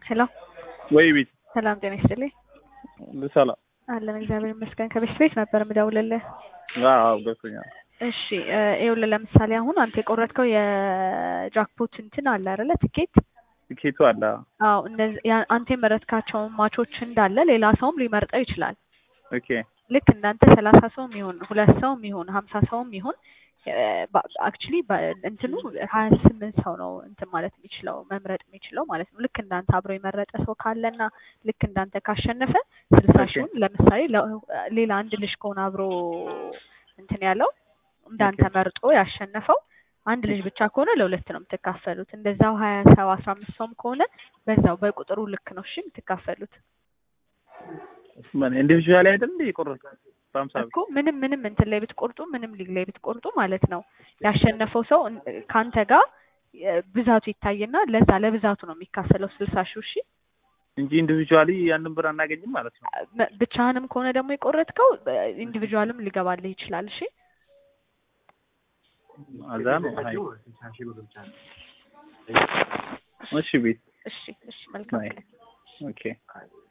ሄሎ ወይ ቤት ሰላም ጤና ይስጥልኝ። ሰላም አለን እግዚአብሔር ይመስገን። ከቤት ቤት ነበር የምደውልልህ። አዎ ገብቶኛል። እሺ እ ይኸውልህ ለምሳሌ አሁን አንተ የቆረጥከው የጃክፖት እንትን አለ አይደለ ትኬት? ትኬቱ አለ አዎ እነዚህ ያ- አንተ የመረጥካቸውን ማቾች እንዳለ ሌላ ሰውም ሊመርጠው ይችላል። ኦኬ ልክ እንዳንተ ሰላሳ ሰውም ይሁን ሁለት ሰውም ይሁን ሀምሳ ሰውም ይሁን አክቹሊ እንትኑ ሀያ ስምንት ሰው ነው እንትን ማለት የሚችለው መምረጥ የሚችለው ማለት ነው። ልክ እንዳንተ አብሮ የመረጠ ሰው ካለና ልክ እንዳንተ ካሸነፈ ስልሳ ኦኬ። ሺውን ለምሳሌ ለ- ሌላ አንድ ልጅ ከሆነ አብሮ እንትን ያለው እንዳንተ ኦኬ። መርጦ ያሸነፈው አንድ ልጅ ብቻ ከሆነ ለሁለት ነው የምትካፈሉት። እንደዛው ሀያ ሰው አስራ አምስት ሰውም ከሆነ በዛው በቁጥሩ ልክ ነው እሺ የምትካፈሉት ምን ኢንዲቪጁዋል አይደል እንዴ የቆረጥኩት በሀምሳ ብር እኮ ምንም ምንም እንትን ላይ ብትቆርጡ ምንም ሊግ ላይ ብትቆርጡ ማለት ነው ያሸነፈው ሰው እን- ከአንተ ጋር የ- ብዛቱ ይታይና ለዛ ለብዛቱ ነው የሚካፈለው ስልሳ ሺህ እሺ እንጂ ኢንዲቪጁዋሊ ያንን ብር አናገኝም ማለት ነው። መ- ብቻህንም ከሆነ ደግሞ የቆረጥከው ኢንዲቪጁዋልም ሊገባልህ ይችላል እሺ አዛ ነው። አይ እሺ ቤት እሺ እሺ መልካም አይ ቀን ኦኬ